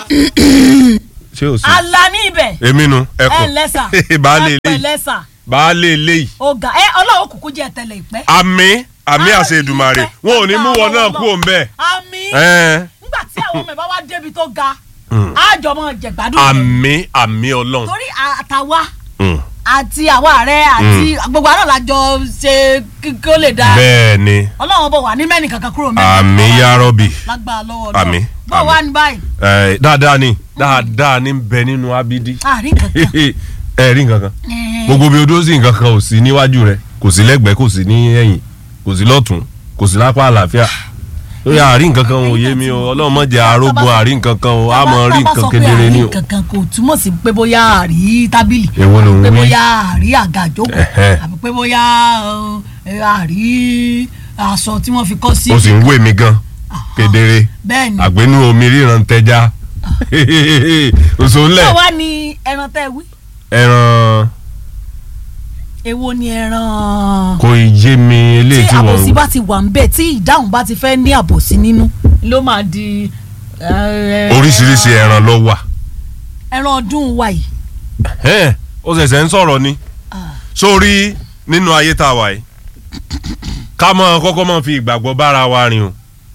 ṣé o sí. ala ní ibẹ̀ èmi nu ẹ ẹkùn lẹ́sà baálé ẹ eléyìí lẹ́sà baálé eléyìí ọ̀gá ẹ ọlọ́run kúkú jẹ́ tẹ̀lé ìpẹ́. àmì àmì Ah, àṣẹ Èdùmàrè ìpẹ́. wọn ò ní mú wọn náà kú òun bẹ́ẹ̀. àmì Ẹ́n. nígbà tí àwọn ọmọ ẹ̀ bá wá débi tó ga Mm. àjọ mọ jẹ̀gbádùn rẹ̀. àmì àmì ọlọ́run. torí àtàwa Mm. àti àwa ààrẹ àti gbogbo àná làjọ ṣe kí kí ó lè dáa bẹ́ẹ̀ ni ọlọ́run bọ̀ wá ní mẹ́rin kankan kúrò mẹ́rin. àmì yárọ́bì lágbára lọ́wọ́ Àmì, náà bọ̀ àmì. wá ní báyìí Ẹ̀, dáadáa ni dáadáa ni ń bẹ nínú abidi àárín kankan. ẹ rí nǹkan kan Ẹ̀ẹ́. gbogbo bí odó sí nǹkan kan ò sí níwájú rẹ kò sí lẹ́gbẹ̀ẹ́ kò sí ní ẹ̀yìn kò sí lọ́tún kò sí lápá àlàáfíà lórí àárín nǹkan kan ò yé mi o ọlọ́run má jẹ́ arógun àárín nǹkan kan o a mọ̀ rí nǹkan kedere ni o. tá a bá sọ pé àárín kankan kò túmọ̀ sí pé bóyá àárí tábìlì Èwo ló ń pé wí? bóyá àárí àga àjókòó Ẹ̀hẹ́. àbí pé bóyá ẹ, àárí aṣọ tí wọ́n fi kọ́ sí. o sì ń wé mi gan kedere bẹ́ẹ̀ ni àgbénú omi ríran tẹja òṣòlẹ̀ báwa ni ẹran tẹ́ wí ẹran èwo ni ẹran kò yé mi tí eléyìí tí àbòsí wọ́n bá ti wà ń bẹ̀ tí ìdáhùn bá ti fẹ́ ní àbòsí nínú ló máa di ẹ, oríṣiríṣi ẹran ló wà ẹran ọdún wa yìí. Ẹ́n, ó ṣẹ̀ṣẹ̀ ń sọ̀rọ̀ ni Ah. sórí nínú ayé tá a wà yìí ká mọ kọ́kọ́ mọ fi ìgbàgbọ́ bára wa rìn o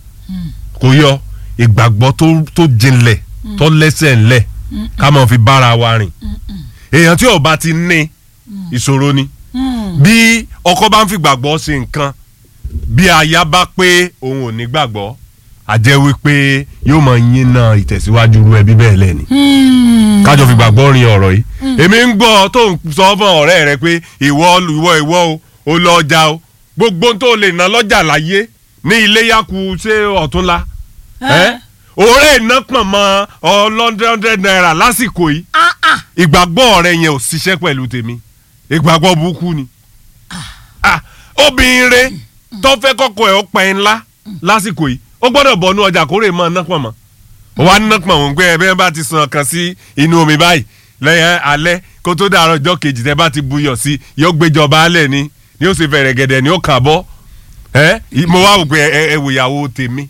kò yọ ìgbàgbọ́ tó tó jinlẹ̀ tó lẹ́sẹ̀ ńlẹ̀ ká mọ fi bára wa rìn èèyàn tí ó bá ti ní ìṣòro ni Hmm. bí ọkọ bá ń fi gbàgbọ́ ṣe nǹkan bí aya bá pé òun ò ní gbàgbọ́ a jẹ́ wípé yóò máa yín náà ìtẹ̀síwájú irú ẹbí bẹ́ẹ̀ lẹ́ni Hmm. kájọ fi gbàgbọ́ rin ọ̀rọ̀ yìí èmi ń gbọ́ tó ń sọ fún ọ̀rẹ́ rẹ pé ìwọ ìwọ ìwọ o ò lọ ọjà o gbogbo ohun tó lè ná lọ́jà láyé ní iléyàkú ṣé ọ̀túnla Ẹ́. òórè iná pọ̀n mọ́ ọlọ́dẹ́ọ́dẹ́ náírà lásìkò yìí Ah, ah. ìgbàgbọ́ rẹ yẹn ò ṣiṣẹ́ pẹ̀lú tèmi ìgbàgbọ́ burúkú ni Ah, obìnrin rẹ tó fẹ́ kọ́kọ́ ẹ̀ ó pẹ́ ńlá lásìkò yìí ó gbọ́dọ̀ bọ̀ ní ọjà kórè mọ́ ná pọ̀ mọ́ ó wá ná pọ̀ mọ́ pé ẹ bẹ́ẹ̀ bá ti sàn kan sí inú omi báyìí lẹ́yìn alẹ́ kó tó dàrọ̀ ọjọ́ kejì tẹ́ bá ti buyọ̀ sí yóò gbéjọba alẹ́ ni ni ó sì fẹ̀rẹ̀ gẹ̀dẹ̀ ni ó kà bọ́ ẹ mo wá wò pé ẹ ẹ wò ìyàwó tèmi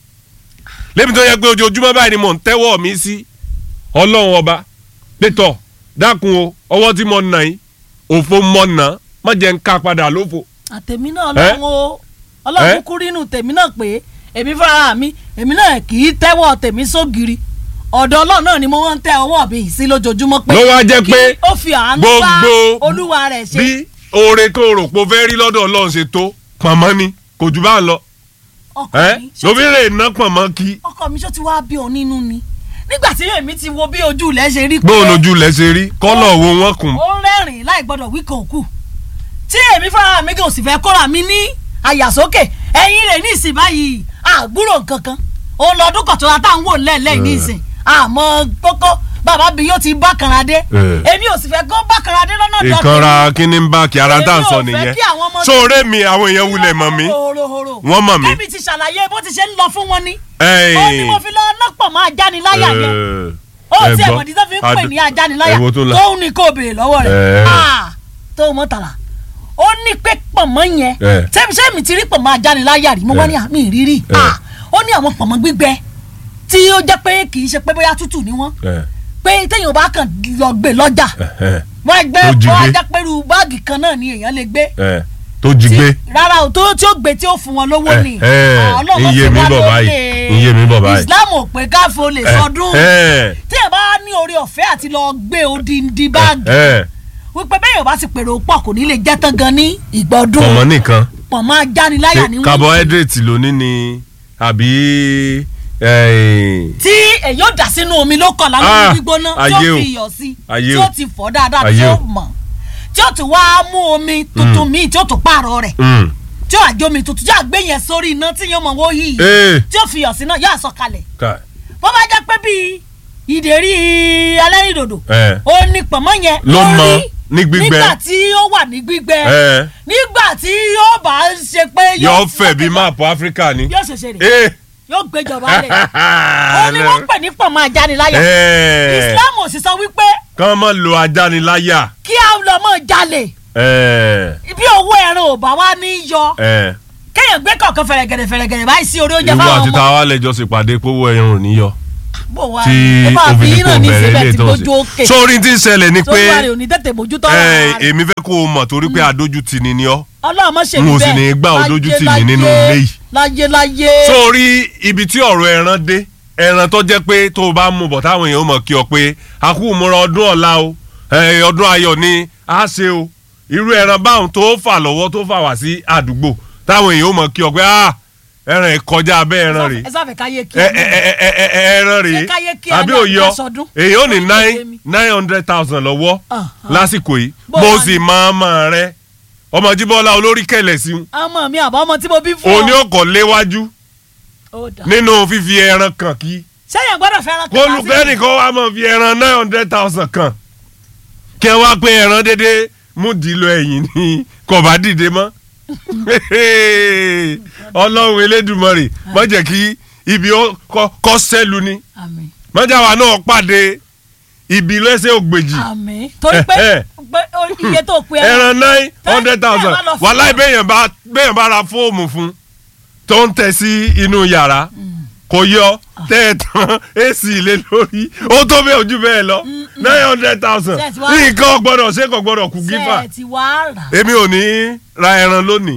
lẹ́mi tó yẹ pé ojoojúmọ́ báyìí ni mò ń tẹ́wọ́ mi sí ọlọ́run ọba pétọ́ dákun o ọwọ́ tí mo nà yín òfo mọ̀ nà má jẹ́ ń ká padà lófo. àtẹ̀mí náà Ẹ́? lọ́wọ́ o ọlọ́run Ẹ́? kúkú rínú tèmi náà pé èmi fúnra mi èmi náà kì í tẹ́wọ́ tèmi sógiri ọ̀dọ̀ ọlọ́run náà ni mo wọ́n ń tẹ ọwọ́ mi yìí sí lójoojúmọ́ pé ló wá jẹ́ kí pé ó fi àánú bá gbogbo olúwa rẹ̀ ṣe bí oore tó rò pé o fẹ́ rí lọ́dọ̀ ọlọ́run ṣe tó pọ̀nmọ́ ni kò jù bá ń lọ ọkọ ẹ́ mi ṣó lóbi lè ná pọ̀nmọ́ kí ọkọ mi ṣó ti wá bí òun nínú ni nígbà tí èmi ti wo bí ojú ilẹ̀ ṣe rí pé gbóòn lójú lẹ̀ ṣe rí kọ́lọ̀ wo wọ́n kùn. ó ń rẹ́rìn láì gbọ́dọ̀ wí kàn kù tí èmi fúnra mi kò sì fẹ́ kóra mi ní àyàsókè ẹ̀yìn rẹ̀ ní ìsìn báyìí àgbúrò nkankan òun lọ́dún kan tó ra tá à ń wò lẹ́ẹ̀lẹ́ ní ìsìn àmọ́ kókó bàbá mi yóò ti bá kanradé Eh. èmi ò sì fẹ́ kó bá kanradé lọ́nà dọ̀tí ìkanra kíní ń bá kí ara tá à ń sọ Èmi ò fẹ́ nìyẹn kí àwọn ọmọ- sóore mi àwọn èèyàn wulẹ̀ mọ̀ mí horohoro Wọ́n mọ̀ mí. èmi ti ṣàlàyé bó ti ṣe ń lọ fún wọn ni Ẹ́ẹ̀. ó ní mo fi lọ lọ́pọ̀ máa jániláyà yẹn ó ẹ tí gbọ́. ẹ̀mọ̀dí tó fi ń pè Ad- ní ajániláyà èwo tó la? tóun ní kó béèrè lọ́wọ́ rẹ̀ Ẹ̀. Ah, tó mọ̀ tàlà ó ní pé pọ̀nmọ́ yẹn Ẹ̀. sẹ́mi sẹ́mi ti rí pọ̀nmọ́ ajániláyà rí mo wá Ẹ̀. ní àmì ìrírí Ẹ̀. Ah, ó ní àwọn pọ̀nmọ́ gbígbẹ tí ó jẹ́ pé kì í ṣe pé bóyá tútù ni wọ́n Ẹ̀, pé téèyàn bá kàn lọ gbé lọ́jà ẹ̀, wọ́n gbé Tó jí bọ́ gbé. ajá pẹ̀lú báàgì kan náà ni èèyàn lè gbé ẹ̀, tó jí gbé rárá o tó tí ó gbé tí ó fún wọn lówó Ẹ̀, ni ẹ̀, Ah, Ọlọ́run iye ṣe mi wá bọ̀ lólè. báyìí, iye mi bọ̀ báyìí. Islam ò pé káfíń lè sọdún ẹ̀, tí ẹ bá ní orí ọ̀fẹ́ àti lọ gbé odindi báàgì ẹ̀, wípé bẹ́ẹ̀ yóò bá ti pèrò pọ̀ kò ní lè jẹ́ tán gan ní ìgbọ́dún ọmọ nìkan pọ̀ máa jániláyà ní ṣe wọ́n carbohydrate ló ní ni àbí ẹ̀, tí èyí ò dà sínú omi ló kọ̀ Ah, lánàá gbígbóná tí ayé ó o. fi iyọ̀ sí Ayé tí o. ó ti fọ̀ dáadáa tí Ayé ó o. mọ̀ tí ó ti wá mú omi tuntun míì tí ó tún pààrọ̀ rẹ̀ mm, tí ó àjọ omi tuntun tí ó àgbé yẹn sórí iná tí yóò mọ̀ wó yìí eh, tí ó fi iyọ̀ sí náà yóò àsọ kalẹ̀ ká- bó bá jẹ́ pé bíi ìdérí alẹ́rìndòdò ẹ̀, ó ní pọ̀nmọ́ yẹn Ló mọ rí ní gbígbẹ. nígbà tí ó wà ní gbígbẹ ẹ̀, nígbà tí yóò bá ṣe pé yóò fẹ̀ bí máàpù áfíríkà ni. yóò ṣẹ̀ṣẹ̀ rè Eh, yóò gbéjọba rẹ̀ ó ní wọ́n pè ní pọ̀nmọ́ ajániláyà ẹ̀, Islam ò sì sọ wípé kán mọ́ lo ajániláyà. kí á lọ mọ́ jalè ẹ̀, bí owó ẹran ò bá wá ní yọ ẹ̀, kéèyàn gbé kọ̀ọ̀kan fẹ̀rẹ̀gẹ̀rẹ̀ fẹ̀rẹ̀gẹ̀rẹ̀ báyìí sí orí oúnjẹ ìwọ fáwọn àti ọmọ táwa lẹ́jọ́ ṣèpàdé pówó ẹ̀yàn ò ní yọ. bó wa tí ẹ bá fi obìnrin yín kò náà ní bẹ̀rẹ̀ ìsebẹ̀ ilé tí tó ń gbójú ṣe òkè sórí tí ń ṣẹlẹ̀ ni tó pé wà rè òní tètè mójútó ẹ, ọ̀rọ̀ rẹ̀ èmi fẹ́ kó o mọ̀ torí pé adójútì ni ni ọ́ ọlọ́run mọ̀ ṣe n ò mí sì bẹ́ẹ̀ ní gbà ọ́ dójú tì mí Láyé, nínú láyé, ilé yìí. láyé láyé sórí ibi tí ọ̀rọ̀ ẹran dé ẹran tó jẹ́ pé tó o bá mú bọ̀ táwọn èèyàn mọ̀ kí ọ pé a kú múra ọdún ọ̀la o ẹ, ọdún ayọ̀ ni a ṣe o irú ẹran báwọn tó fà lọ́wọ́ tó fà wá sí àdúgbò táwọn èèyàn mọ̀ kí ọ pé ah ẹran ìkọjá abẹ́ ẹran rèé ẹ sáfẹ́ káyé kí ẹ ẹ ẹ ẹ ẹ ẹ ẹran rèé Ṣé káyé kí àbí ẹran òyọ àti aṣọdún? èyí ò ní Orí nine kèké mi. nine hundred thousand lọ́wọ́ Ah, ah. lásìkò yìí Bó mo wá sì ní? máa mọ̀ rẹ ọmọ jíbọ́lá olórí kẹlẹ̀ sí un ọmọ mi àbọ̀ ọmọ tí mo bí fún òní ọkọ̀ léwájú ó dà nínú fífi ẹran kan kí sẹ́yìn gbọ́dọ̀ fẹ́ràn kó olùkẹ́ni kan wá mọ̀ fi ẹran nine hundred thousand kan kí ẹ wá pé ẹran dédé mú dìlọ ẹ̀yìn ní kọ̀bá dìde mọ́ ọlọ́run elédùmarè má jẹ́ kí ibi ó kọ́- kọ́ sẹ́lu ni àmín mọ́jàwá náà pàdé ibi lẹ́sẹ̀ ògbèjì àmín torí pé Eh, eh. pé o- iye tó pe ẹran nine hundred thousand Tẹ́ ẹ bá lọ fún wàláì wọn. bẹ́yàn bá bẹ́yàn bá ra fóòmù fún tó ń tẹ̀ sí inú yàrá kò yọ tẹ́ ẹ tán ac lé lórí ó tó bẹ́ẹ̀ ojú bẹ́ẹ̀ lọ nine hundred thousand Ṣé ẹ ti wá- nǹkan gbọ́dọ̀ ṣe kò gbọ́dọ̀ kú gífà ṣe ti wá rà èmi ò ní ra ẹran lónìí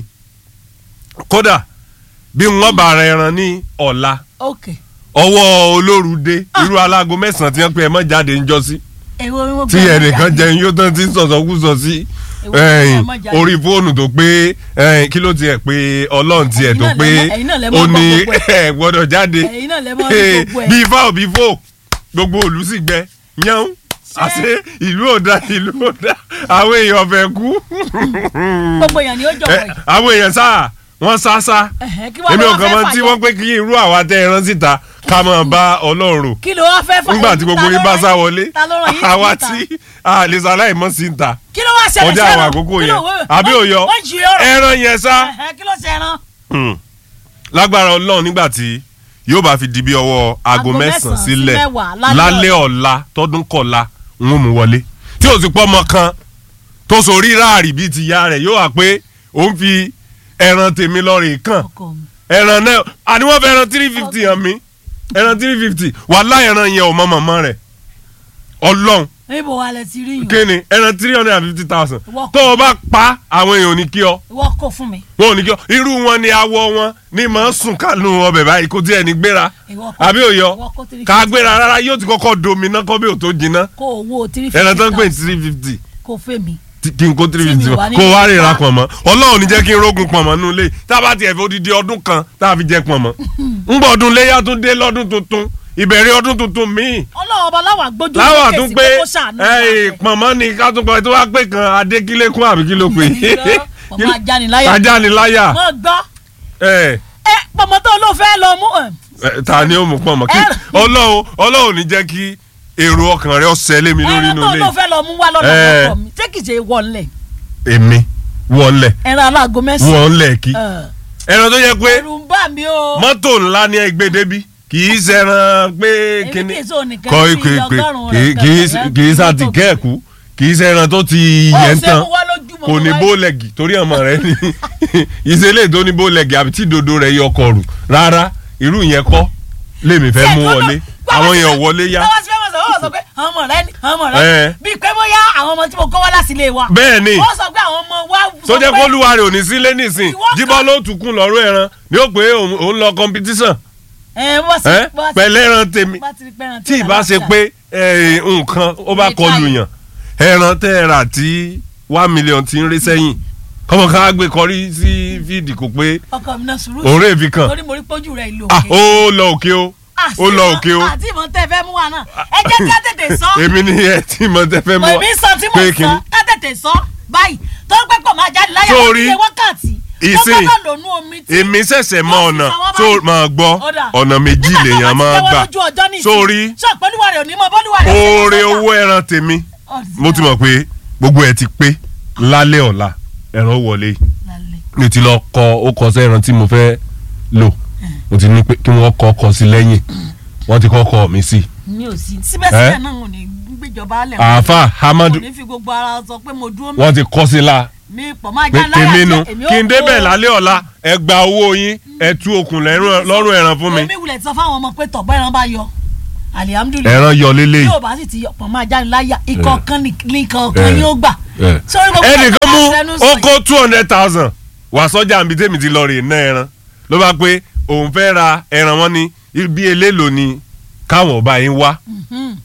kódà bí wọ́n bá ra ẹran ní ọ̀la ok ọwọ́ olóru dé irú alágo mẹ́sàn-án tí wọ́n pe ẹ mọ́ jáde ń jọ sí èwo ni wọ́n tí gbé ẹnìkan ọjà jẹun yóò tán ti ń sọ̀sọ̀kúsọ sí Èwo ẹ̀yìn, ni ẹ má jáde? orí fóònù tó pé ẹ̀yìn, kí ló tiẹ̀ pé ọlọ́run tiẹ̀ Ẹ̀yin tó náà pé lẹ mọ̀- ẹ̀yin náà lẹ mọ̀ ó ní gbọ́ gbogbo ẹ̀. ẹ̀ gbọ́dọ̀ jáde ẹ̀yin náà lẹ mọ̀ ní gbogbo ẹ̀. bí ifá òbí fò gbogbo òlú sì gbẹ yán àṣé ìlú òdà ìlú òdà àwọn èèyàn fẹ́ kú gbogbo èèyàn ni ó jọ̀wọ́ Ẹ, yìí àwọn èèyàn sáà wọ́n sá sá Ẹ̀hẹ́, kí wàá èmi lọ ò kàn fẹ́ mọ̀ tí fàyọ? wọ́n pé kí irú àwa tẹ ẹran síta ká máa bá ọlọ́run rò kí ló wá fẹ́ fà nígbà tí gbogbo yín bá sá wọlé ta ló ràn yín àwa síta? tí a lè sáláì mọ́ sí ń ta kí ló wá ṣẹlẹ̀ ọjà àwọn sẹ́ran? àkókò Kí yẹn ló wé- àbí wọ́n- òyọ wọ́n jí ọ̀rọ̀ ẹran yẹn sá Ẹ̀hẹ́, kí ló ṣe ẹran Hmm. lágbára ọlọ́run nígbà tí yóò bá fi di bí ọwọ́ aago Aago mẹ́sàn-án mẹ́sàn-án sí sílẹ̀ mẹ́wàá lálẹ́ lálẹ́ ọ̀la tọdún kọ̀la ń mú wọlé tí o sì pọ́ ọmọ kan tó sorí ráàrì bíi ti ya rẹ̀ yóò wá pé òun fi ẹran tèmi lọ́ọ̀rì kàn ọkọ mi ẹran náà àní wọ́n fẹ́ ẹran three fifty hàn mí ẹran three fifty wàhálà ẹran yẹn ò mọ mọ̀mọ́ rẹ̀ ọlọ́run níbo wa lẹ ti rí yìí kí ni ẹran three hundred and fifty thousand Ìwọ tó o bá pa àwọn èèyàn ò ní kí ọ ìwọ kò fún mi wọn ò ní kí ọ irú wọn ni awọ wọn ní mọ̀ ń sùn kánú ọbẹ̀ báyìí kó tiẹ̀ ní gbéra Ìwọ kò- àbí òyọ ìwọ kò three ká fifty. gbéra rárá yóò ti kọ́kọ́ domi náà kọ́ bí ò tó jiná kó owó three fifty ẹran tó ń pè ní three fifty kó fẹ́ mi kí n kó three Tí mi fifty wà ní kó wá rè ra ìgbà. pọ̀nmọ́ ọlọ́run ní jẹ́ kí n rógun pọ̀nmọ́ nínú ilé tá a bá tiẹ̀ fi odidi ọdún kan tá a fi jẹ pọ̀nmọ́ ń bọ̀ ọdún léyà tún dé lọ́dún tuntun ìbẹ̀rẹ̀ ọdún tuntun míì ọlọ́run ọba láwà gbójú láwọn sókè tún sí pé pé kó ṣàánú wa ẹ̀yìn rẹ̀. pọ̀nmọ́ ni ká tún pọ̀ tó wá pé kan adékílékún àbí kí ló pè Irọ́, pọ̀nmọ́ ajániláyà. ajániláyà wọ́n gbọ́ ẹ̀ ẹ pọ̀mọ́ tó ló fẹ́ lọ mú ẹ̀, ẹ, ta ni ó mú pọ̀nmọ́ kí Ẹran. ọlọ́run ọlọ́run ní jẹ́ kí èrò ọkàn rẹ ọ̀sẹ̀ lé mi lórí ẹran inú tó ilé ló fẹ́ lọ mú wá lọ́dọ̀ Ẹ. ọkọ mi ṣé kìí ṣe wọlé èmi wọlé ẹran aláàgọ́ mẹ́sàn-án wọlé kí Ẹ, ẹran tó yẹ pé ẹ̀rù ń bà mí o mọ́tò ńlá ni ẹgbẹ́ débi kì í ṣẹran pé èmi kíní kì í sọ nìkan kọ́ sí ìpè pé ọgọ́rùn-ún kì í- rẹ̀ kì í kẹ̀kẹ́ kì í rẹ̀ sàtì tó gbé. kẹ́ẹ̀kú kì í ṣẹran tó ti Ó yẹn ṣe tán mú wá lójúmọ́ kò ní wáyé. bólẹ̀gì torí ọmọ rẹ ní ìṣẹ̀lẹ̀ tó ní bólẹ̀gì àbí tí dodo rẹ̀ yọ ọkọ̀ rù rárá irú yẹn kọ́ lèmi fẹ́ mú Ṣé wọlé gbọ́dọ̀- àwọn gbọ́dọ̀ yẹn ò sí- wọlé yá gbọ́dọ̀ sí fẹ́ mọ̀ sọ, wọ́n sọ pé àwọn ọmọ rẹ ni àwọn ọmọ rẹ Ẹ. ni bíi pé bóyá àwọn ọmọ tí mo kọ́ wá láti ilé wa bẹ́ẹ̀ ni wọ́n sọ pé àwọn ọmọ wa tó sọ jẹ́ pé- kó lúwa rẹ̀ ò ní sílé nísìn Ìwọ kan- jíbọ́ ló tún kún lọ́rùn ẹran ni ó pé òun òun lọ competition ẹ wọ́n sì ẹ́ wọ́n sì- pẹ̀lẹ́ ẹran tèmi bá ti rí pé ẹran tí tí ìbá ṣe àlàáfíà. pé ẹ, nǹkan ó bá Ní kọlù táyì. yàn ẹran tẹ́ ẹ rà tí one million ti ń rí sẹ́yìn kọ́mọ ká gbé kọrí sí fídì kò pé ọkọ mi náà sùúrù òun rè fi kàn torí mo rí pójú rẹ ìlú Ah, òkè ó lọ òkè o ó lọ òkè o àti ìmọ̀ tẹ́ fẹ́ mú wa náà ẹ jẹ́ kí á tètè sọ èmi ni ẹ tí mo tẹ fẹ́ mo mọ́ èmi sọ tí mo pé sọ kíni. ká tètè sọ báyìí tó ń pẹ́ pọ̀ máa jáde láyà wọ́n Sórí, ti ṣe wákàtí tó ìsìn, gbọ́dọ̀ lónú omi tí èmi ṣẹ̀ṣẹ̀ mọ Wọ́n sì ọ̀nà sọ wọ́n tó báyìí. máa gbọ́ Ó dà. ọ̀nà méjì Nígbà tó lèèyàn bá ti máa jẹ́wọ́ gbà lójú ọjọ́ nísìn, sórí sọ pẹ̀lúwa rẹ̀ onímọ̀ bọ́lúwa rẹ̀ ṣe oore lọ́sọ̀tà. owó ẹran tèmi Ọ̀sìn mo ti mọ̀ pé gbogbo ẹ̀ ti pé lálẹ́ ọ̀la ẹran wọlé lálẹ́. mi ti lọ kọ ó kọ sí ẹran tí mo fẹ́ lò mo ti ní pé kí wọ́n kọ́ kọ sí lẹ́yìn wọ́n ti kọ́ kọ mi sí. mi ò sí síbẹ̀síbẹ̀ Ẹ́? náà ò ní gbéjọba alẹ̀ àáfà hamadu kò ní fi gbogbo ara sọ pé mo dúró wọ́n ti kọ́ sí la mi pọ̀ máa pé já láyà tèmi nu jẹ́, èmi ó kí n débẹ̀ kó- lálẹ́ ọ̀la ẹ gba owó yín ẹ tú okùn lẹ́rùn- lọ́rùn ẹran fún mi. èmi wulẹ̀ ti sọ fáwọn ọmọ pé tọ̀gbọ́ ẹran bá yọ alihamudulilayi ẹran yọ lélẹ́yìí. yóò bá sì ti yọpọ̀ máa jáde láyà ìkọ̀ọ̀kan ní ìkọ̀ọ̀kan Eh. yóò gbà. Eh. Sórí gbogbo ẹnìkan mú ẹ̀ka ẹnu sọ ó kó two hundred thousand wà sọ́jà níbi tèmi ti lọ rè ná ẹran ló bá pé òun fẹ́ ra ẹran wọn ní bí eléèlò ni káwọn ọba yín wá Mhm.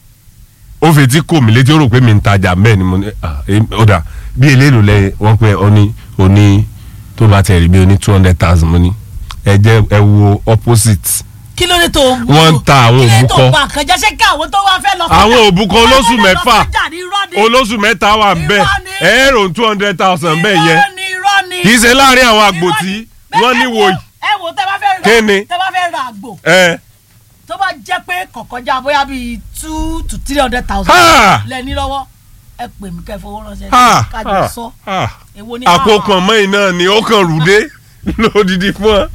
ó fi tí kò mí létí ó rò pé mi ń tajà bẹ́ẹ̀ ni mo ní ah, em, ó dà bí eléèlò lẹ́yìn wọ́n pé ó ní ó ní tó bá tẹ̀ rí bí ó ní two hundred thousand mo ní ẹ jẹ́ ẹ wo opposite kí ló dé tó o bú Wọ́n ń ta àwọn kí ló dé òbúkọ. tó o bá nǹkan jẹ́ ṣé kí àwọn tó wá fẹ́ lọ sọ́jà- àwọn òbúkọ wọ́n olóṣù fẹ́ lọ mẹ́fà sọ́jà ní irọ́ ni. olóṣù mẹ́ta wà ń bẹ̀ Irọ́ ni. ẹ̀ẹ́rò two hundred thousand bẹ́ẹ̀ yẹn irọ́ ni irọ́ ni kì í ṣe láàrin àwọn àgbò Irọ́ tí ni. wọ́n Bẹ́ẹ̀ ní ẹ wò yìí ẹ wò tẹ bá fẹ́ ra Kí ni? tẹ bá fẹ́ ra àgbò ẹ tó bá jẹ́ pé kọ̀kọ́já bóyá bíi two to three hundred thousand Ha! lẹ́ni lọ́wọ́ ẹ pè mí kẹ́ fowó ránṣẹ́ ha kájọ sọ ha èwo ni àpò kan mọ́yìn náà ni ó kàn rúdé lódìdí fún ọ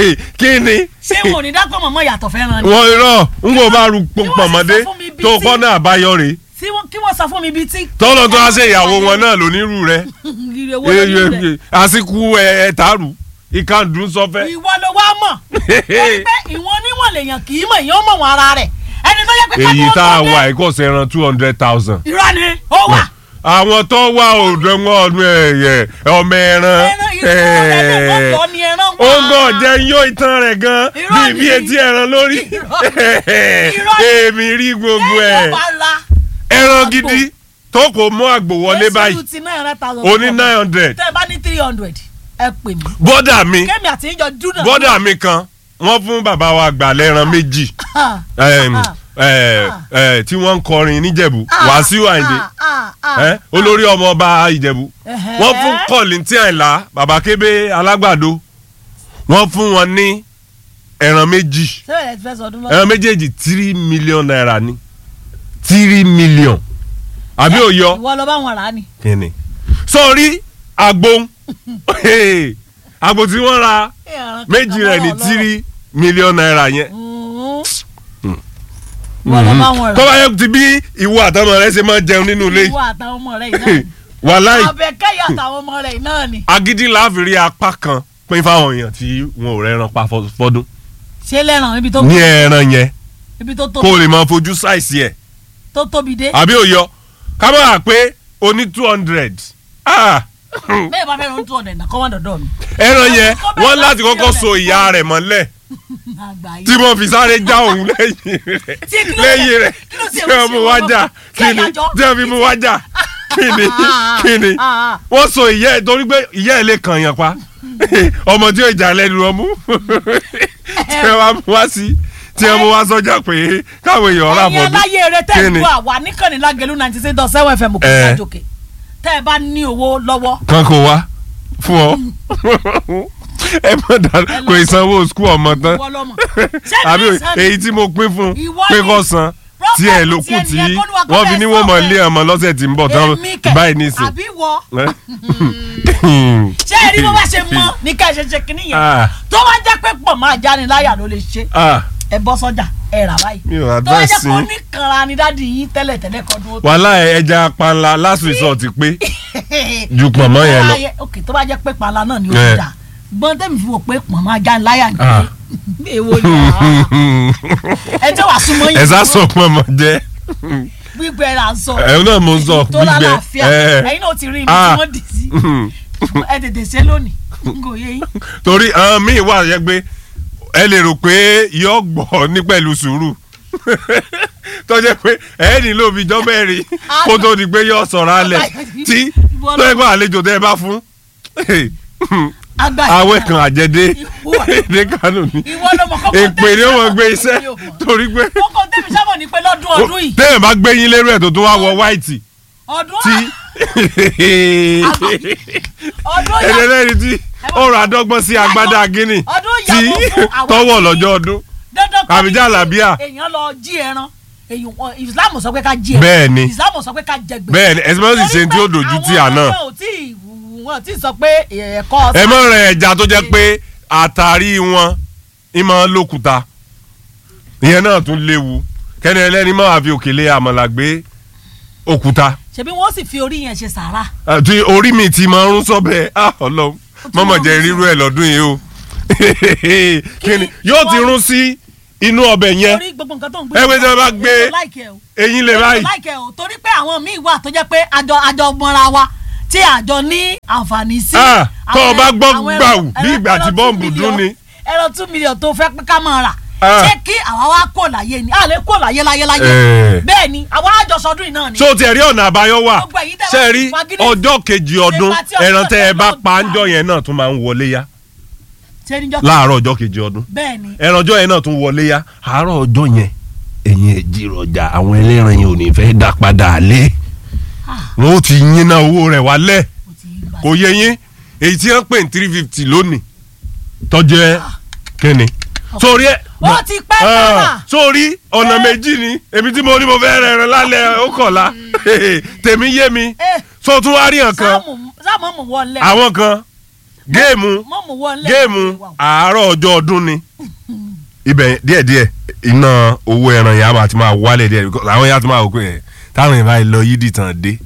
kí ni ṣé wọn ò ní dákọ̀ mọ̀mọ́ yàtọ̀ fẹ́ràn ni wọ́n irọ́ n kò bá ru wọ́n sì pọ̀mọ́dé sọ fún mi bí tó tí- pọ́nà àbáyọ rè Tí wọ́n- kí wọ́n sọ fún mi bíi tí. tọ́lọ́ tó wá ṣe ìyàwó wọn náà lónírú rẹ Ire wo lórí rẹ̀? àsìkò ẹ̀ẹ́tàrú ìkàndùn sọfẹ́ ìwọ ló wá mọ̀ wọ́n ní pé ìwọ̀n níwọ̀n lèèyàn kì í mọ̀ èèyàn mọ̀ wọn ara rẹ̀ ẹni tó yẹ pé ká èyí tó tá a tó dé- wà ẹ̀kọ́ sẹ́ran two hundred thousand irọ́ ni ó wà àwọn tó wà òdo wọn ọdún ẹ̀yẹ ọmọ ẹran ẹran irọ́ ọ̀dọ́ ni ẹran wà. ó ń gàn jẹ́ yó ìtàn rẹ̀ gan Irọ́ bíi ni. bí etí ẹran lórí Irọ́ ni. èmi rí gbogbo Ẹ̀yàn ẹ̀ wà ra ẹran àgbò. gidi tó kò mú àgbò wọlé báyìí ti nine hundred thousand. ó ní nine hundred tẹ́ ẹ bá ní three hundred ẹ pè mí. bọ́dà mi kémi àti ìjọ dúnà. bọ́dà mi kan wọ́n fún bàbá wa gbà lẹ́ran méjì ẹm, ẹ, ẹ, tí wọ́n ń kọrin níjẹ̀bú Wàsíù Àyìndé ẹ, olórí ọmọ ọba ìjẹ̀bú Ẹ̀hẹ́. wọ́n fún kọ́lìntì àìlá bàbá kébé alágbàdo wọ́n fún wọn ní ẹran méjì sẹ́wọ̀n ẹ̀ ti fẹ́ sọ ọdún lọ́wọ́. ẹran méjèèjì three million naira ni three million àbí òyọ ìwọ lọ bá wọn rà á ni. kíni sọrí àgbo àgbo tí wọ́n ra méjì rẹ̀ ní three million naira yẹn ìwọ lọ bá wọn rà. kọ́ bá yẹ ti bí ìwọ àtọmọ rẹ ṣe máa jẹun nínú ilé ìwọ àtàwọn ọmọ rẹ yìí náà ni. wàláì àbẹ̀kẹ́yà àtàwọn ọmọ rẹ yìí náà ni. agídí láàfin rí apá kan pín fáwọn èèyàn tí wọn ò rẹran pa fọ- fọdún ṣé lẹ́ràn ibi tó ní ẹran yẹn ibi tó kó tóbi o lè máa fojú ṣàìsí ẹ̀ tó tóbi dé. àbí òyọ ká má wà pé o ní two hundred bẹ́ẹ̀ bá fẹ́ rún two hundred náà kọ́ wọ́n dọ̀dọ̀ mi. ẹran yẹn Kó bẹ́ẹ̀ wọ́n bá láti sí kọ́kọ́ ọ̀rẹ́ so ìyá rẹ̀ mọ́lẹ̀ àgbà yìí. tí wọ́n fi sáré já òun lẹ́yìn rẹ̀ Tí kí ló lẹ́yìn ṣe- rẹ̀ kí ló ṣe tí wọ́n mú ṣe wá wọ́n jà lọ? kí Ṣé ni ìyàjọ́? tí wọ́n fi mú wá jà kí ni kí ni Ah, ah. wọ́n so ìyá ẹ̀ torí pé ìyá ẹ̀ lè kàn yàn pa ọmọ tí yóò jà lẹ́nu ọmú tí wọ́n wá mú wá sí tí wọ́n mú wá sọ́jà pé káwọn èèyàn rà ẹ̀yin bọ́dún aláyé rẹ tẹ́ Kí ẹ̀ ni? lu àwa níkànnì lágẹ̀lú ninety six dot seven fm òkè Eh. ìdájọ́kè tẹ́ ẹ bá ní owó lọ́wọ́ kan kò wá fún ọ ẹ mọ̀ dá kò ìsanwó skul ọmọ tán ìwọ lọ́mọ. Ṣé mi àbí ní sàn ni? èyí tí mo pín fún Ìwọ pé ni. kò san tí ẹ ló kù Problem tí tiẹ̀ nìyẹn, kó ní wa kó wọ́n fi fẹ́ ní wọ́n mọ̀ sọ lé ọmọ lọ́sẹ̀ tí ń bọ̀ tán Èmi kẹ̀, báyìí nísìn. àbí wọ Eh? ṣé ẹ rí bó bá ṣe mọ ní ká ẹ ṣe ṣe kínní yẹn Ah. tó bá jẹ́ pé pọ̀ máa jáni láyà ló lè ṣe Ah, ẹ bọ́ sọ́jà ẹ rà báyìí mi ò tó bá jẹ́ advice pé ó yín. ní kanra ni dádì yín tẹ́lẹ̀ tẹ́lẹ̀ kọ́dún ó tó. wàhálà ẹja panla last resort pé ju pọ̀nmọ́ yẹn lọ. Ayé- ok tó bá jẹ́ pé pàlà náà ni ó Eh. ti dà gbọ́n tẹ́mi fi wò pé pọ̀ máa jáni láyà ni Ah. èwo ni àá. ẹ jẹ́ wàá súnmọ́ yìí ẹ sá sọ pọ̀nmọ́ jẹ́ gbígbẹ là ń sọ ẹ náà mo ń sọ tó gbígbẹ lálàáfíà ẹ ẹ̀yin náà ti rí ibi tí Ah. wọ́n dì sí ẹ tètè ṣe lónìí n kò yé yín. torí àwọn míì wà yẹ pé ẹ lè rò pé yọ gbọ́ ní pẹ̀lú sùúrù tó jẹ́ pé ẹ nílò bíi jọ́ mẹ́rin kó tó di pé yọ sọ̀rọ̀ alẹ̀ tí tó yẹ pé àlejò tẹ́ ẹ bá fún Àgbà àwẹ̀ ìyá. kan àjẹdé Ìwọ- èdè kánò ní ìwọ ló mọ kókó èpè ni ó mọ̀ gbé tẹ́mi iṣẹ́ sábà ní pé torí pé kókó tẹ́mi sábà ní pé lọ́dún ọdún yìí téèyàn bá gbé yín lérú ẹ̀ tó tó wá wọ wáìtì ọdún tí ọdún yà ẹlẹ́rìí tí ọ̀rọ̀ àdọ́gbọ́n sí agbádá gíní ọdún tí yàgò fún àwọn tọwọ́ tí- lọ́jọ́ ọdún dandan kọ́ àbíjà ni làbíà. èèyàn lọ jí ẹran èyàn wọn islam sọ pé ká jí ẹran Bẹ́ẹ̀ ni. islam sọ pé ká jẹ gbèsè bẹ́ẹ̀ ni ẹ̀sìn mọ́tò sì ṣe tí ó dojú tì àná àwọn ọmọ ò tí ì wọn ò tí ì sọ pé ẹ̀kọ́ ẹ mọ̀ rẹ̀ ẹja tó jẹ́ pé àtàrí wọn ìmọ̀ lókùúta ìyẹn náà tún léwu kẹ́ni ẹlẹ́ni máa wà fi òkèlè àmàlà gbé òkúta ṣebí wọn ó sì fi orí yẹn ṣe sàrà àti orí mi ti máa ń rún sọ́bẹ̀ ah ọlọ́run ti mọ̀mọ̀ máa ń jẹ́ rún rírú ẹ̀ lọ́dún yìí o kíni yóò ti rún sí inú ọbẹ̀ yẹn torí gbogbo nǹkan tó ń gbé. ẹ pé tí wọ́n bá gbé èmi ò like ẹ o. eyín lè Èmi ò báyìí like ẹ o torí pé àwọn míì wà tó jẹ́ pé àjọ àjọ mọ́ra wa tí àjọ ní àǹfààní sí. Ah, tó o Àwọn- bá gbọ́ àwọn ẹran- gbàù bí ẹran- ìgbà tí ẹran two bọ́ǹbù million- dún ni. ẹran two million tó fẹ́ pé ká máa rà Ah. ṣé kí àwa wá kó láyé ni a lè kó láyé láyé láyé Eh. bẹ́ẹ̀ ni àwa àjọsọdún yìí náà ni. so tiẹ̀ rí ọ̀nà àbáyọ wà Gbogbo èyí tẹ́ ṣe wá rí fagídí- ọjọ́ kejì ọdún Ṣé pati ọdún ẹran tẹ́ ẹ bá náà pa gbà? ńjọ́ yẹn náà tún máa ń wọlé yá ṣé níjọ́ láàárọ̀ ọjọ́ kejì ọdún bẹ́ẹ̀ ni ẹran ọjọ́ yẹn náà tún wọlé yá àárọ̀ ọjọ́ yẹn ẹ̀yin ẹ̀jìrọ̀jà àwọn ẹlẹ́ran yẹn ò ní fẹ́ dá padà lé wọn ó ti yín náà owó rẹ̀ wálẹ̀ kò tí ì gbà kò yẹ yín èyí tí wọ́n pè ní three fifty lónìí tọ́jẹ́ kínni sórí ẹ̀ ó ti pẹ́ náà. Ah, sórí ọ̀nà méjì ni èmi tí mo ní mo fẹ́ rẹ̀ ẹran lálẹ́ ó kọ̀la tèmi yé mi Eh. so tún wá rí nǹkan sáàmù sáàmù mú wọlé. àwọn kan géèmù mọ̀ mú wọlé. géèmù àárọ̀ ọjọ́ ọdún ni ibẹ̀ díẹ̀díẹ̀ iná owó ẹran yẹn á máa ti máa wálẹ̀ díẹ̀ because àwọn yẹn á ti máa wò pé ẹ̀ táwọn yẹn báyìí lọ yídì tàn dé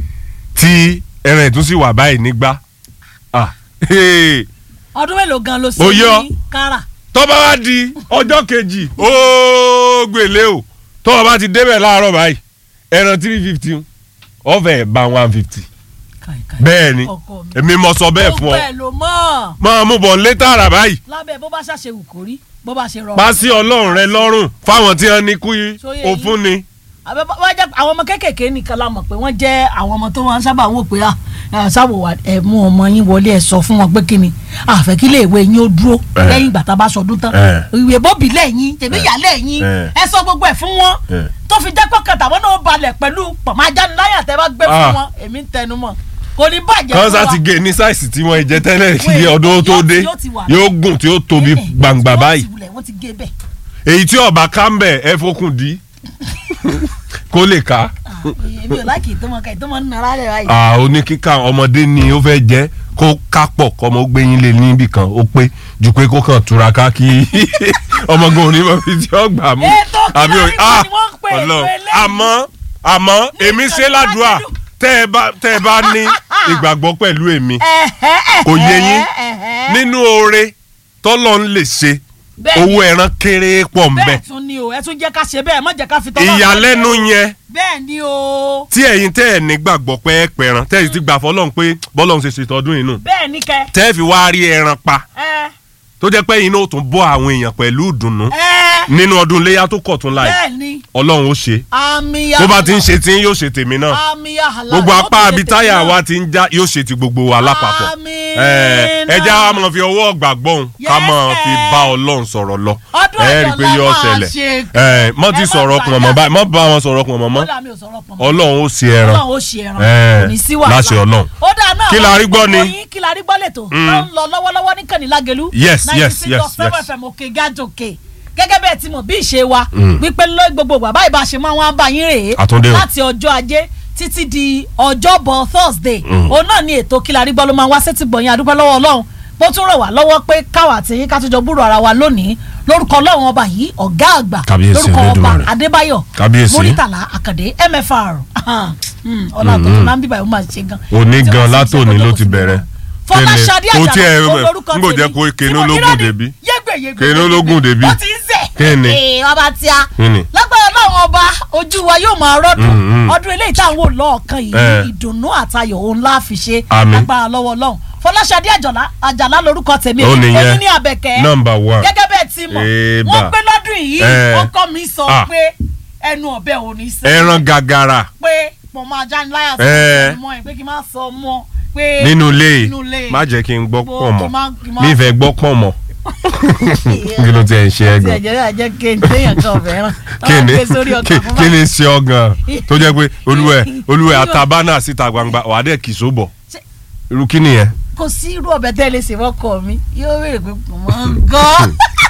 tí ẹran ìtún sì wà báyìí nígbà ah, hey, ọdún mélòó gan ló ṣe Ó yọ. ní kára. tó bá wá di ọjọ́ kejì ó gbèlè o tó o bá ti débẹ̀ láàárọ̀ báyìí ẹran three fifty ọ̀fẹ́ bá one fifty bẹ́ẹ̀ ni ọkọ mi. èmi mo sọ bẹ́ẹ̀ fún gbogbo ọ ẹ̀ ló mọ̀ máa mú bọ̀ létà àrà báyìí lábẹ́ bó bá ṣàṣe wù kó rí bó bá ṣe rọrùn. pa sí ọlọ́run rẹ lọ́rùn fáwọn tí wọ́n ní kú Sóyè òfun ni. àbẹ bá jẹ́ àwọn ọmọ kéékèèké nìkan la mọ̀ pé wọ́n jẹ́ àwọn ọmọ tó wọn sábà wò pé ah, sáwò wà ẹ mú ọmọ yín wọlé ẹ sọ fún wọn pé kí ni àfẹ́ kí iléèwé yín ó dúró Eh. lẹ́yìn ìgbà tá a bá sọdún tán Eh. ìwé bóbí lẹ́yìn tèmi yà lẹ́yìn Eh. ẹ sọ gbogbo ẹ̀ fún wọn Eh. tó fi jẹ́ pọ́kàn tàwọn náà balẹ̀ pẹ̀lú pàmájániláyà tẹ́ bá gbé fún Ah. wọn èmi ń tẹnu mọ́ kò ní bàjẹ́ kan fún sá wa. ti gé ní sáìsì tí wọ́n jẹ tẹ́lẹ̀ kí Wait, ọdún tó yóò dé ti- yóò ti wà. yóò gùn tí ó tóbi Eh, eh, gbangba wọ́n ti báyìí wulẹ̀, wọ́n ti gé bẹ́ẹ̀. èyí tí ọba kámbẹ̀ ẹ fokùn dí kó lè ká Ah, èmi ò láìkì tó mọ ká tó mọ ń nara rẹ̀ báyìí. Ah, oníkíkà ọmọdé ni ó fẹ́ jẹ́ kó kápọ̀ kọ́mọ ó gbẹ́yìn lé níbì kan ó pé ju pé kó kàn túraká kí ọmọgàn òní mọ̀ fi tí ó gbà mú. Ètò Àbí kíláàsì òye- ah, ni wọ́n ń pè é Ọlọ́run. eléyìí. àmọ́ àmọ́ èmi ṣe ládùúà ìkànnì tẹ́ ẹ bá tẹ́ ẹ bá ní ìgbàgbọ́ pẹ̀lú èmi Ẹ̀hẹ́, kò yé yín ẹ̀hẹ́. nínú oore tọ́lọ́ ń lè ṣe Bẹ́ẹ̀ni. owó ẹran kéré pọ̀ ń bẹ bẹ́ẹ̀ tún ni o ẹ tún jẹ́ ká ṣe bẹ́ẹ̀ má jẹ́ ká fi tọ́lá ìyàlẹ́nu yẹn bẹ́ẹ̀ ni o tí ẹ̀yin tẹ́ ẹ̀ nígbàgbọ́ pé ẹ pẹ̀ràn tẹ́ ẹ̀ sì ti gbà fọlọ́run pé bọ́lọ́run ṣe ṣe tọdún inú bẹ́ẹ̀ ni kẹ tẹ́ ẹ fi wá rí ẹran pa ẹ tó jẹ́ pé iná ó tún bọ́ àwọn èèyàn pẹ̀lú ìdùnnú ẹ nínú ọdún iléyà tó kọ̀ tún láì bẹ́ẹ̀ ni ọlọ́run ó ṣe àmì bó bá ti ń ṣe tí yóò ṣe tèmi náà àmì àhàlà gbogbo apá abitáyà wa ti ń já yóò ṣe ti gbogbo wa lápapọ̀ Àmín. ẹ ẹ já wa máa fi ọwọ́ gbàgbọ́n ká Yes, máa fi eh. bá ọlọ́run sọ̀rọ̀ lọ Ọdún ẹ rí i pé Ọ̀yọ́ la yóò máa ṣẹlẹ̀ ṣe. ẹ mọ́ ti Ẹ má sọ̀rọ̀ pọ̀ mọ́ gbàgbá. báyìí mọ́ bá wọn sọ̀rọ̀ pọ̀ mọ́ mọ́ ọlọ́run mi ò sọ̀rọ̀ pọ̀ mọ́ ọlọ́run ó ṣe ẹran ọlọ́run ó ṣe ẹran Eh, kò ní sí wàhálà láṣẹ Ọlọ́run. ó dáa náà Kí la rí gbọ́ ni? gbogbo yín, kí la rí gbọ́ lẹ́tọ̀ tó ń lọ lọ́wọ́lọ́wọ́ ní kànní lágẹ̀lú Yes, yes, yes, 96.7 yes. FM òkè gájòkè gẹ́gẹ́ bẹ́ẹ̀ tí mo bí ìṣe wa wípé ló gbogbo bàbá ìbá ṣe máa wá bá yín rèé Àtúndé o. láti ọjọ́ ajé títí di ọjọ́bọ̀ Thursday òun náà ni ètò kí la rí gbọ́ ló máa wá sétí gbọ̀nyìn adúpẹ́ lọ́wọ́ Ọlọ́run bó tún rọ̀ wá lọ́wọ́ pé káwa àti yín ká tún jọ búrò ara wa lónìí lórúkọ Ọlọ́run ọba yìí ọ̀gá àgbà Kábíyèsí lórúkọ ọba Olódùmarè. Adébáyọ̀ Kábíyèsí. Múrítàlá Àkàndé MFR ọlọ́run tó máa ń bíbá yóò máa ṣe gan. òní Tí gan wọ́n sì látòní ṣe ló kó ti tó bẹ̀rẹ̀ Fọláṣadé Kí ni? Kò tiẹ̀, Àjàlá olórúkọ n kò jẹ́ kó kéne ológun débi. yégbèyégbè Kéne ológun débi. ó ti ń sẹ̀. Kí ni? Ee, ọba tí a Kí ni? lágbára ọlọ́run ọba ojú wa yóò máa rọ́dún Mm, mm. ọdún eléyìí tá à ń wò lọ́ọ̀kan yìí Eh. ìdùnnú àtayọ̀ òun la fi ṣe Àmín. lágbára lọ́wọ́ ọlọ́run Fọláṣadé Àjàlá Àjàlá lórúkọ tèmi Ó nìyẹn. èmi ní Àbẹ̀kẹ́ Number one. gẹ́gẹ́ bẹ́ẹ̀ ti mọ̀ Eba. wọ́n pé lọ́dún yìí Eh. ọkọ mi sọ Ah. pé ẹnu ọ̀bẹ ò ní sẹ́yìn ẹran gàgàrà pé mo máa já ní láyà sí Eh. ọmọ ẹ pé kí n má sọ ọmọ pé nínú ilé nínú ilé. yìí má jẹ́ kí n gbọ́ Gbọ́, pọ̀ mọ́ kí má- kí má- mi fẹ́ gbọ́ pọ̀ mọ́ kí ló ti ẹ̀ ń ṣe ẹ tí gan ẹ̀jẹ̀ rẹ̀ jẹ́ kí n téèyàn kan fẹ́ràn kí ni gbé sórí ọkàn fún kí báyìí. ni ṣe ọ gan tó jẹ́ pé olúwẹ̀ olúwẹ̀ Yóò- àtàbánà síta gbangba wà á dẹ̀ kì í sóbọ̀ Ṣé- irú kí nìyẹn. kò sí irú ọbẹ̀ tẹ́ ẹ lè ṣe fọ́kọ mi yóò béèrè pé kò mọ̀ ń gọ́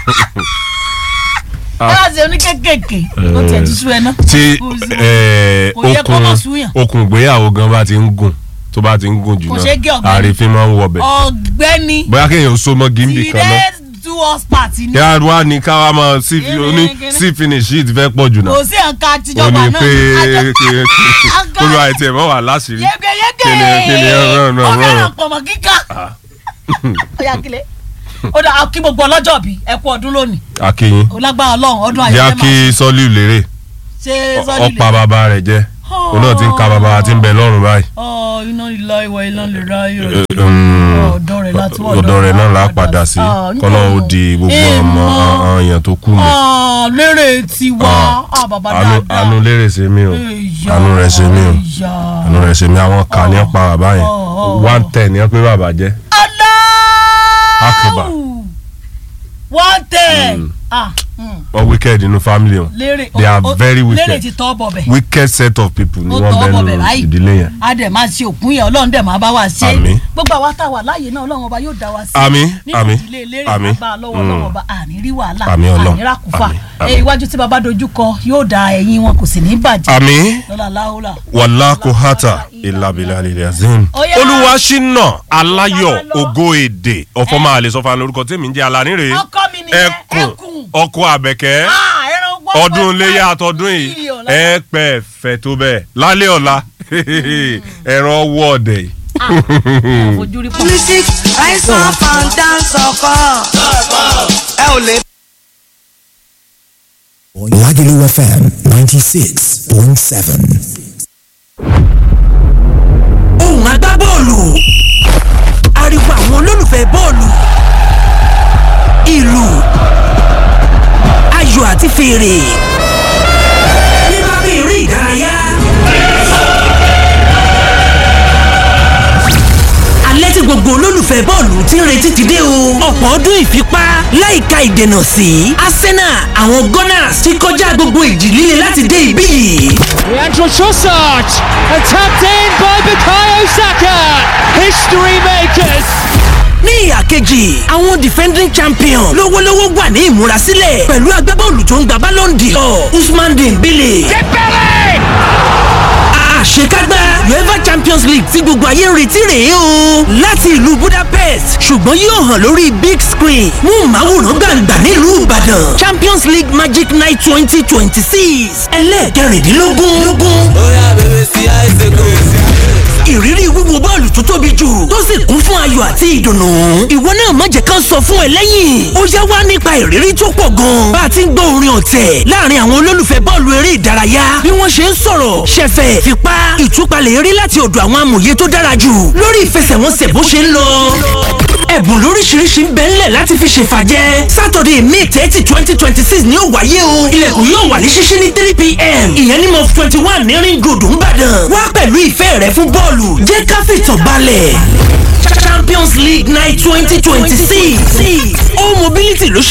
ẹ bá ṣe oníkékèké ó tiẹ̀ ti sú ẹ náà. tí Kò sí- eh, kò yẹ kó okùn mọ̀ súyàn. okùn ìgbéyàwó gan bá ti ń gùn tó bá ti ń gùn jù Kò ṣeé gé náà ọ̀gbẹ́ni. àrífín máa ń wọbẹ̀ ọ̀gbẹ́ni bóyá kéèyàn so mọ́ gímbì kan náà tìrẹ do us part ni yàrá wa ní ká wá máa sí Kíni, oní kíni? sí finish yìí ti fẹ́ pọ̀ jù náà kò sí nǹkan ó àtijọba ní náà pé Àjọ- Àgọ́- olú àìtí ẹ̀ mọ́ wà láṣìírí yégeyége Kíni, kíni, rán, rán, rán. ọ̀fẹ́ràn pọ̀mọ́ kíkà ọ̀yà kílẹ̀ ó dà kí gbogbo ọlọ́jọ́ bí ẹ kú ọdún lónìí akínyín olágbára ọlọ́run ọdún ayọ̀ yá ẹ máa kí sọ́líù lérè ṣe sọ́ọ́lì ọ̀pá bàbá rẹ̀ jẹ́ òun náà ti ń ka bàbá àti ń bẹ lọ́rùn báyìí. ọ iná ìlà ìwà iná lè ra ayọ̀ Eh, um, ọ̀dọ́ rẹ̀ láti wọ́n ọ̀dọ̀ rẹ̀ náà là á padà sí kọ́nà ó di gbogbo ọmọ àwọn èèyàn tó kù mọ́. lérè tiwa ah, bàbá àánú dáadáa àánú lérè ṣe mí o Ìyá, àánú rẹ̀ ṣe mí o ìyá. àánú rẹ̀ ṣe mí àwọn kà ní pa bàbá yẹn Oh, oh, one ten ní pé bàbá jẹ́ Akbar. Allahu one ten ah mm, wọ́n wicked nínú family wọn lérè they are o- o- very lérè ti wicked tọ́ bọ̀ bẹ̀ wicked set of people ni ó wọ́n tọ́ bẹ́ẹ̀ bọ̀ bẹ̀ nínú báyìí ìdílé yẹn. a dẹ̀ máa ṣe òkun yẹn ọlọ́run dẹ̀ máa bá wa ṣe Àmín. gbogbo àwa tá a wà láàyè náà ọlọ́run ọba yóò dá wa sí Àmín, nínú àmín, ìdílé eléré àmín. àgbà lọ́wọ́ ọlọ́run ọba àní rí wàhálà Àmín Ọlọ́run, àní rákùfà àmín, ẹ àmín. iwájú tí baba dojú kọ yóò da ẹ̀yìn wọn kò sì ní bàjẹ́ àmín lọ́la láhùlà. wàlá kò hàtà ìlàbìlà lílẹ̀ azim. Ọ̀yá. olúwa ṣínà aláyọ̀ Ọ̀yá, lọ. ògo èdè ọ̀fọ̀ máa lè sọ fún lórúkọ tèmi ń jẹ́ alánírè Ọkọ mi nìyẹn, ẹkùn ẹkùn. ọkọ àbẹ̀kẹ́ Ah, ẹran gbọ́ ọdún pẹ́ iléyà pẹ́ àtọdún yìí mílíọ̀nù ẹ pẹ́ fẹ́ tó bẹ́ẹ̀ lálẹ́ ọ̀la ẹ̀rọ ọwọ́ ọ̀dẹ̀ yìí. fojú rí pọ̀. music rise up and dance ọkọ. ẹ ò lè. Lagelu FM 96.7. ohùn agbábọ́ọ̀lù ariwo àwọn olólùfẹ́ bọ́ọ̀lù ìlù ayò àti fèrè nípa bí eré ìdárayá. alẹ́ tí gbogbo olólùfẹ́ bọ́ọ̀lù ti ń retí ti dé o. ọ̀pọ̀ ọdún ìfipá láìka ìdènà sí Arsenal àwọn Gunners ti kọjá gbogbo ìjì líle láti dé ibí yìí. Leandro Trossard and tapped in by Bukayo Saka. History makers. ní ìhà kejì àwọn defending champion lówólówó wà ní ìmúrasílẹ̀ pẹ̀lú agbábọ́ọ̀lù tó ń gba Ballon d'Or Usman Dembele. àṣekágbá uefa champions league tí gbogbo ayé ń retí rèé o láti ìlú budapest ṣùgbọ́n yóò hàn lórí big screen mú màwòrán gbàǹgbà nílùú ìbàdàn champions league magic night twenty twenty six ẹlẹ́ẹ̀kẹrìndínlógún ìrírí wíwo bọ́ọ̀lù tó tóbi jù tó sì kún fún ayọ̀ àti ìdùnnú. ìwọ náà má jẹ́ ká sọ fún ẹ lẹ́yìn. ó yá wá nípa ìrírí tó pọ̀ gan. bá a ti ń gbọ́ orin ọ̀tẹ̀ láàrin àwọn olólùfẹ́ bọ́ọ̀lù eré ìdárayá bí wọ́n ṣe ń sọ̀rọ̀ ṣẹ̀fẹ̀ fipá ìtúpalẹ̀ eré láti ọ̀dọ̀ àwọn amòye tó dára jù lórí ìfẹsẹ̀wọnsẹ̀ bó ṣe ń lọ. ẹ̀bùn lóríṣiríṣi ń bẹ ńlẹ̀ láti fi ṣèfàjẹ́ sátọ̀dẹ̀ may thirty twenty twenty six ni ó wáyé o ilẹ̀kùn yóò wà ní ṣíṣí ní three pm ìyẹn ní mọ́ twenty one ní ring road ńbàdàn wá pẹ̀lú ìfẹ́ rẹ fún bọ́ọ̀lù jẹ́ ká fìtàn balẹ̀ champions league night twenty twenty six all mobility ló ṣe